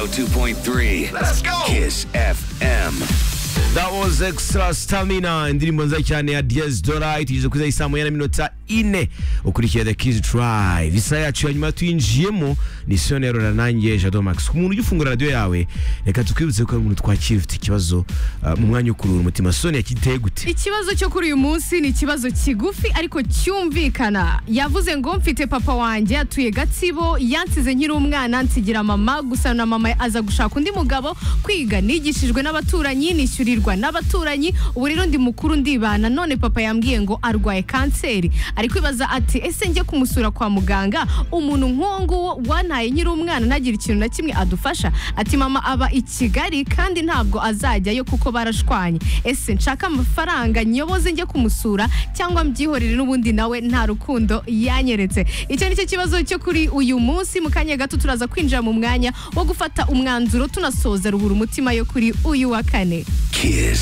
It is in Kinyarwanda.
102.3. Let's go. Kiss FM. That was extra stamina indirimbo nziza cyane ya Diez Dora itije kuza isaa moya na minota ine ukurikiye The Kiss Drive isaha yacu ya nyuma tuyinjiyemo ni Siyoni Erora nanjye Jado Max ku muntu ujya ufungura radiyo yawe reka tukwibutse ko hari umuntu twakira ufite ikibazo uh, mu mwanya wo kuruhura umutima Siyoni yakiteye gute ikibazo cyo kuri uyu munsi ni ikibazo kigufi ariko cyumvikana yavuze ngo mfite papa wanjye atuye gatsibo yansize nkiri umwana nsigira mama gusa na mama aza gushaka undi mugabo kwiga nigishijwe n'abaturanyi nishyurirwa n'abaturanyi ubu rero ndi mukuru ndibana none papa yambwiye ngo arwaye kanseri ari kwibaza ati ese njye kumusura kwa muganga umuntu nk'uwo nguwo wantaye nkiri umwana ntagire ikintu na kimwe adufasha ati mama aba i kigali kandi ntabwo azajyayo kuko barashwanye ese nshaka amafaranga nyoboze njye kumusura cyangwa mbyihorere n'ubundi nawe nta rukundo yanyeretse icyo ni cyo kibazo cyo kuri uyu munsi mu kanya gato turaza kwinjira mu mwanya wo gufata umwanzuro tunasoza ruhura umutima yo kuri uyu wa kane Kiss